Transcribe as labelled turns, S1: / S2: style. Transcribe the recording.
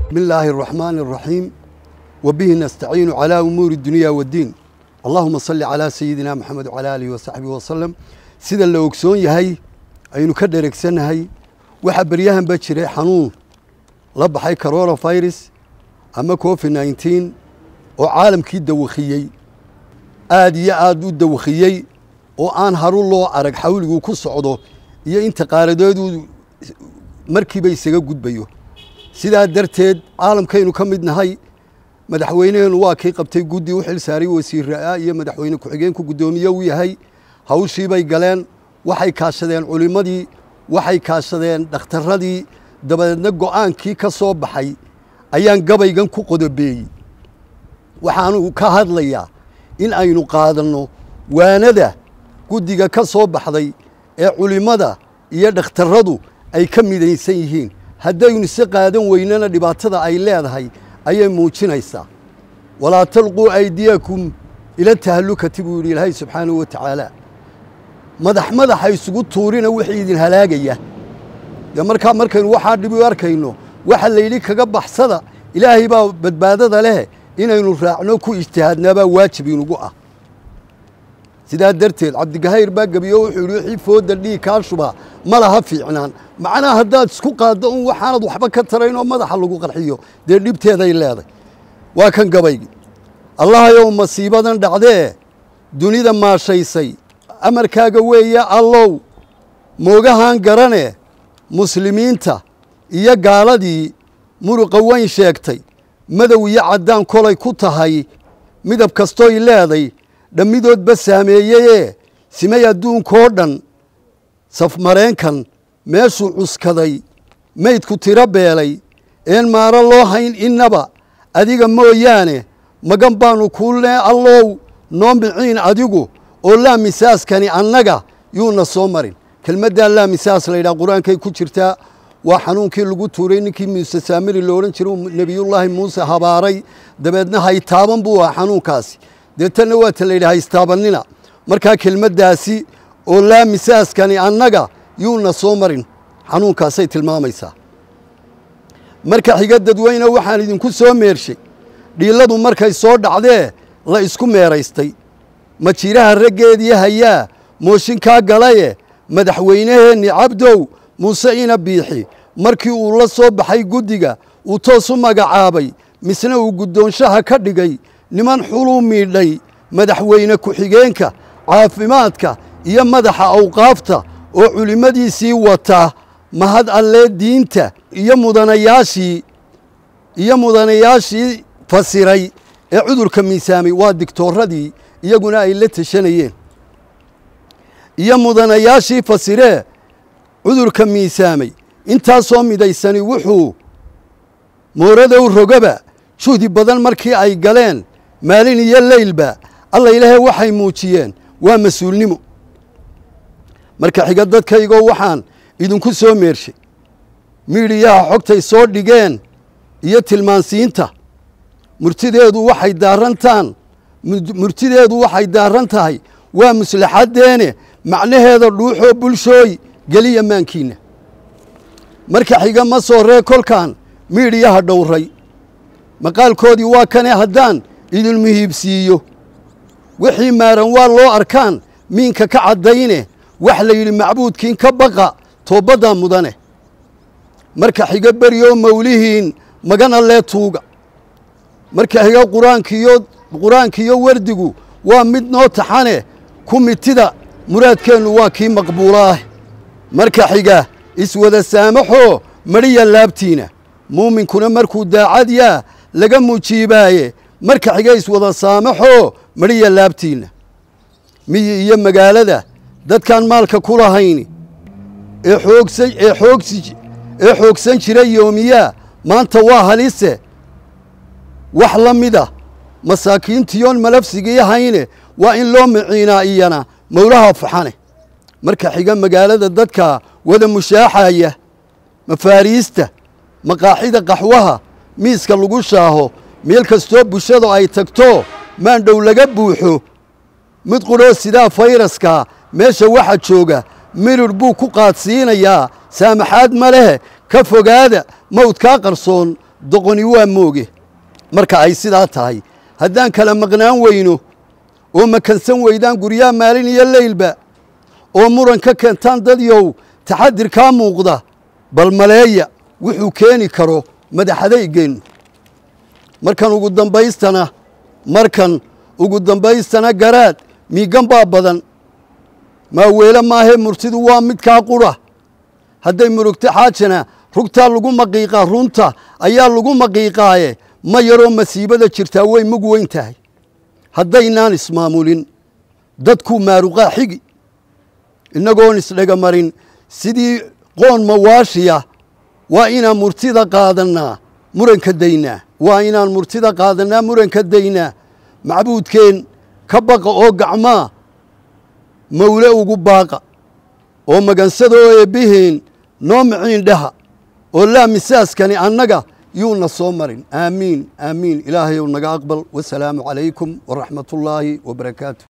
S1: بسم الله الرحمن الرحيم وبه نستعين على أمور الدنيا والدين اللهم صل على سيدنا محمد وعلى آله وصحبه وسلم sida la ogsoon yahay aynu ka dheregsannahay waxaa beryahan ba jiray xanuun la baxay coronavirus ama covid nneteen oo caalamkii dawakhiyey aad iyo aad u dawakhiyey oo aan haru loo arag xawliguu ku socdo iyo inta qaaradeedu markiiba isaga gudbayo sidaa darteed caalamkaynu ka mid nahay madaxweyneheenu waa kii qabtay guddi u xil saaray wasiiraa iyo madaxweyne ku-xigeenku guddoomiye u yahay hawshii bay galeen waxay kaashadeen culimmadii waxay kaashadeen dhakhtarradii dabadeedna go'aankii ka soo baxay ayaan gabaygan ku qodobeeyey waxaanu ka hadlayaa in aynu qaadanno waanada guddiga ka soo baxday ee culimmada iyo dhakhtarradu ay ka midaysan yihiin haddaynu se qaadan weynana dhibaatada ay leedahay ayay muujinaysaa walaa talquu aydiyakum ila tahallukati buu yidhi ilaahay subxaanahu wa tacaala madax madaxa isugu tuurina wixii idin halaagaya dee markaa markaynu waxaa dhib u arkayno waxa layidhi kaga baxsada ilaahay baa badbaadada leh inaynu raacno ku ijtihaadnaabaa waajib inugu ah sidaa darteed cabdigahayr baa gebiyo wuxuu yidhi wixii fooda dhiig kaa shubaa ma laha fiicnaan macnaha haddaad isku qaaddo un waxaanad waxba ka tarayn oo madaxa lagu qarxiyo dee dhibteeday leeday waa kan gabaygi allahayow masiibadan dhacdee dunida maashaysay amarkaaga weeye allow moogahan garane muslimiinta iyo gaaladii muruqa weyn sheegtay madow iyo caddaan kolay ku tahay midab kastoy leeday dhammidoodba saameeyeyee simay adduunkoo dhan safmareenkan meeshuu cuskaday maydku tiro beelay een maaro loo hayn innaba adiga mooyaane magan baannu kuulnee allow noo miciin adigu oo laa misaaskani annaga yuuna soo marin kelmaddaa laa misaas laydhaha qur-aankay ku jirtaa waa xanuunkii lagu tuuray ninkii muuse saamiri lo odhan jiray nebiyullaahi muuse habaaray dabeedna haytaaban buu aha xanuunkaasi deetanna waa ta layidhi haystaabannina markaa kelmaddaasi oo laa misaaskani annaga yuuna soo marin xanuunkaasay tilmaamaysaa marka xiga dadweyne waxaan idinku soo meershay dhiilladu markay soo dhacdee la isku meeraystay majiraha raggeedii hayaa mooshinkaa galaye madaxweyneheenni cabdow muuse ina biixi markii uu la soo baxay guddiga uu toos u magacaabay misna uu guddoonshaha ka dhigay niman xuluu miidhay madaxweyne ku-xigeenka caafimaadka iyo madaxa awqaafta oo culimmadiisii wata mahad allee diinta iyo mudanayaashii iyo mudanayaashii fasiray ee cudurka miisaamay waa digtooradii iyaguna ay la tashanayeen iyo mudanayaashii fasiree cudurka miisaamay intaasoo midaysani wuxuu mooradow rogaba juhdi badan markii ay galeen maalin iyo leylba alla ilaahay waxay muujiyeen waa mas-uulnimo marka xiga dadkaygoo waxaan idinku soo meershay miidhiyaha xogtay soo dhigeen iyo tilmaansiinta murtideedu waxay daarantaan murtideedu waxay daaran tahay waa muslaxaddeene macnaheeda dhuuxoo bulshooy geliya maankiinna marka xiga ma soo ree kolkan miidhiyaha dhowray maqaalkoodii waa kane haddaan idin muhiibsiiyo wixii maaran waa loo arkaan miinka ka caddayne wax la yidhi macbuudkiin ka baqa toobaddaa mudane marka xiga beryoo mawlihiin magana lee tuuga marka xiga qur-aankiyo qur-aankiiyo wardigu waa mid noo taxane ku mitida muraadkeennu waa kii maqbuula ah marka xiga iswada saamaxoo madhiya laabtiina muuminkuna markuu daacad yaa laga mujiibaaye marka xiga iswada saamaxoo madhiya laabtiinna miyi iyo magaalada dadkaan maalka ku lahayni ee xoogsan ee xoogsi ee xoogsan jira yoomiyaa maanta waa halise wax la mida masaakiintiyoon malafsigii hayne waa in loo miciinaa iyana mowlaha faxane marka xiga magaalada dadka wada mushaaxaya mafaariista maqaaxida qaxwaha miiska lagu shaaho meel kastoo bulshadu ay tagto maandhow laga buuxo mid qudhoo sidaa fayraska meesha waxa jooga mirir buu ku qaadsiinayaa saamaxaad ma leh ka fogaada mawdkaa qarsoon doqoni waa mooge marka ay sidaa tahay haddaan kala maqnaan weyno oo makansan weydaan guryaha maalin iyo leylba oo muran ka keentaan dadyow taxadir kaa muuqda bal maleeya wuxuu keeni karo madaxadaygeennu markan ugu dambaystana markan ugu dambaystana garaad miigan baa badan maaweele maahee murtidu waa midkaa qura hadday murugto xaajana rugtaa lagu maqiiqaa runta ayaa lagu maqiiqaaye ma yaroo masiibada jirtaa way mug weyn tahay haddaynaan ismaamulin dadkuu maaruqaa xigi innagoon isdhegamarin sidii qoon mawaashiya waa inaan murtida qaadannaa muranka daynaa waa inaan murtida qaadannaa muranka daynaa macbuudkeen ka baqa oo gacmaa mawle ugu baaqa oo magansada oo eebbiheen noo miciin dhaha oo laa misaaskani annaga yuuna soo marin aamiin aamiin ilaahayow naga aqbal wasalaamu calaykum waraxmatullaahi wabarakaatu